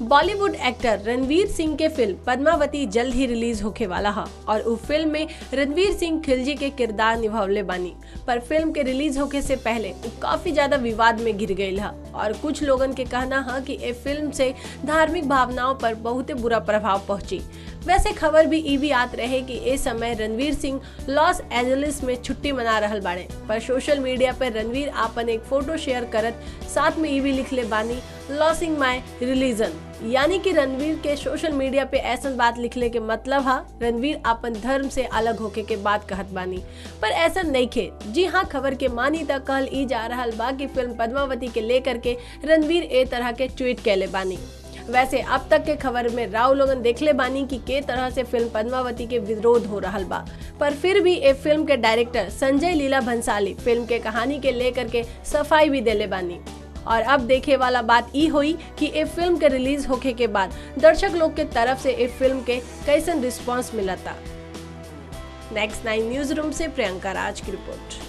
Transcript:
Bollywood actor Ranveer Singh के film Padmavati जल्द ही release होके वाला है और उ फिल्म में रणवीर सिंह खिलजी के किरदार निभावले बानी पर फिल्म के रिलीज होके से पहले उ काफी ज्यादा विवाद में गिर गई है और कुछ लोगन के कहना है कि ए फिल्म से धार्मिक भावनाओं पर बहुत बुरा प्रभाव पहुंची वैसे खबर भी ई भी आत रहे कि ए समय रणवीर सिंह लॉस एंजलिस में छुट्टी मना रहल बाड़े पर सोशल मीडिया पर रणवीर आपन एक फोटो शेयर करत साथ में ई भी लिखले बानी लॉसिंग माय रिलीजन यानी कि रणवीर के सोशल मीडिया पे ऐसा बात लिखले के मतलब है रणवीर अपन धर्म से अलग होके के बात कहत बानी पर ऐसा नहीं खे जी हाँ खबर के मानी तक कहल ई जा रहा बा कि फिल्म पद्मावती के लेकर के रणवीर ए तरह के ट्वीट कैले बानी वैसे अब तक के खबर में राव लोगन देखले बानी कि के तरह से फिल्म पद्मावती के विरोध हो रहा बा पर फिर भी ए फिल्म के डायरेक्टर संजय लीला भंसाली फिल्म के कहानी के लेकर के सफाई भी देले बानी और अब देखे वाला बात ई हुई कि ए फिल्म के रिलीज होके के बाद दर्शक लोग के तरफ से ए फिल्म के कैसन रिस्पांस मिलता नेक्स्ट नाइन न्यूज रूम से प्रियंका राज की रिपोर्ट